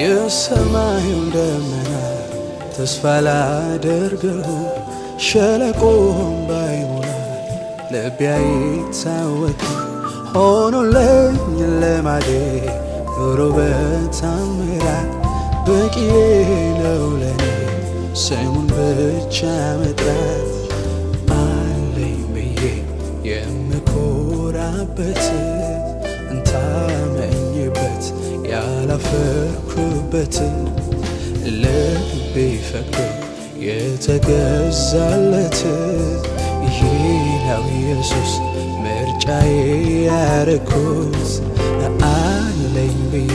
የሰማዩን ደመና ተስፋ ላደርገው ሸለቆም ባይሞላ ልቤ አይታወክም ሆኖልኝ ልማዴ ኑሮ በታምራት በቂዬ ነው ለኔ ስሙን ብቻ መጥራት አለኝ ብዬ የምኮራበት እንታመኝበት ያላፈርኩበት ልቤ ፈቅዶ የተገዛለት ይህ ነው ኢየሱስ ምርጫዬ ያረኩት አለኝ ብዬ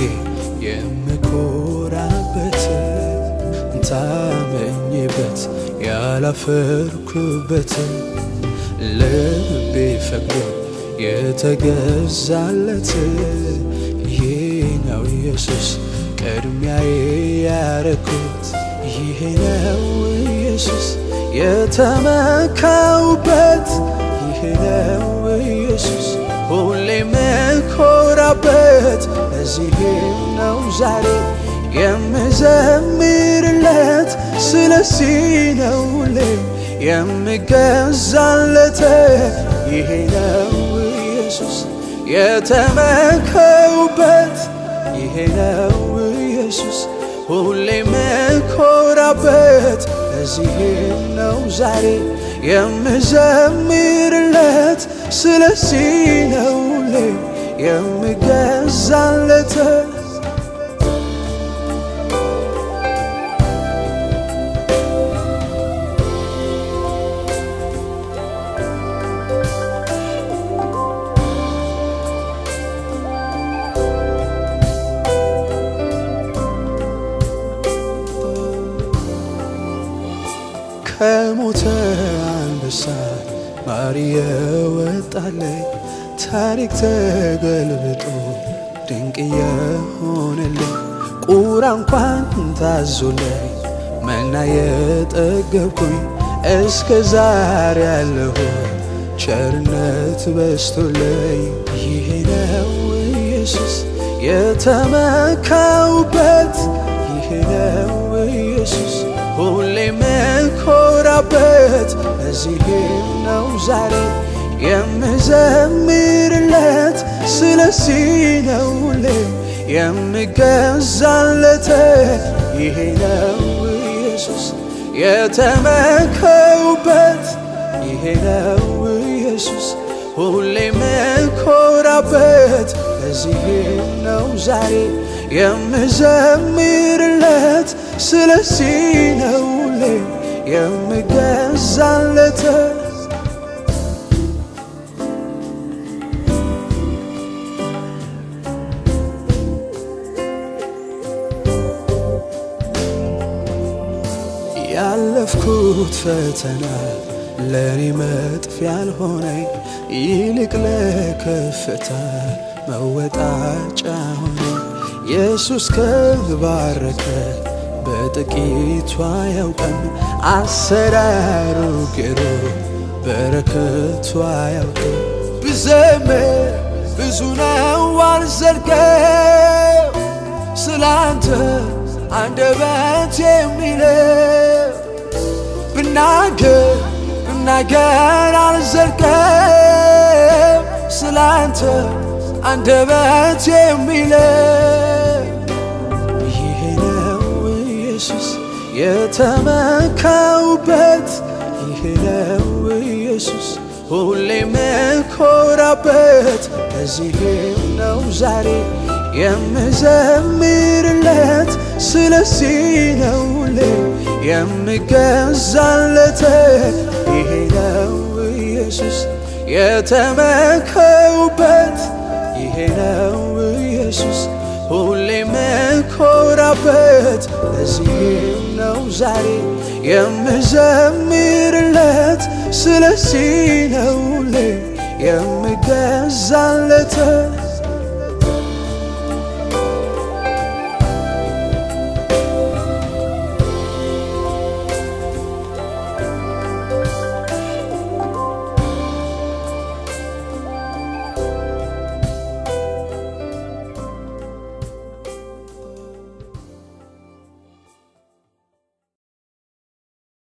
የምኮራበት ታመኝበት ያላፈርኩበት ልቤ ፈቅዶ የተገዛለት ይህ ነው ኢየሱስ ቅድሚያዬ ያረኩት ይሄ ነው ኢየሱስ የተመካውበት ይሄ ነው ኢየሱስ ሁሌ መኮራበት እዚህ ነው ዛሬ የምዘምርለት ስለዚህ ነው ሁሌ የምገዛለት ይሄ ነው ኢየሱስ የተመከውበት ይሄ ነው ኢየሱስ ሁሌ መኮራበት እዚህ ነው ዛሬ የምዘምርለት ስለዚህ ነው ሁሌ የምገዛለት ከሞተ አንበሳ ማር የወጣለኝ ታሪክ ተገልብጦ ድንቅ የሆነልኝ ቁራ እንኳን ታዞለኝ መና የጠገብኩኝ እስከ ዛሬ ያለሁ ቸርነት በስቶለኝ ይሄ ነው ኢየሱስ የተመካውበት ይሄ ነው ኢየሱስ ሁሌ መኮራበት እዚህ ነው ዛሬ የምዘምርለት ስለዚህ ነው ሁሌ የምገዛለት ይሄ ነው ኢየሱስ የተመከውበት ይሄ ነው ኢየሱስ ሁሌ መኮራበት እዚህ ነው ዛሬ የምዘምርለት ስለዚህ ነው ሁሌ የምገዛለት ያለፍኩት ፈተና ለእኔ መጥፊያ ያልሆነኝ ይልቅ ለከፍታ መወጣጫ ሆነ ኢየሱስ ከባረከ በጥቂቱ አያውቅም አሰራሩ ግሩ በረከቱ አያውቅም ብዘምር ብዙ ነው አልዘልቀው ስላንተ አንደበት የሚለው ብናገር ብናገር አልዘልቀው ስላንተ አንደበት የሚለው ይሄ ነው ኢየሱስ የተመካውበት ይሄ ነው ኢየሱስ ሁሌ መኮራበት እዚህም ነው ዛሬ የምዘምርለት ስለዚህ ነው ሁሌ የምገዛለት ይሄ ነው ኢየሱስ የተመከውበት ይሄ ነው ኢየሱስ ሁሌ መኮራበት እዚህም ነው ዛሬ የምዘምርለት ስለዚህ ነው ሁሌ የምገዛለት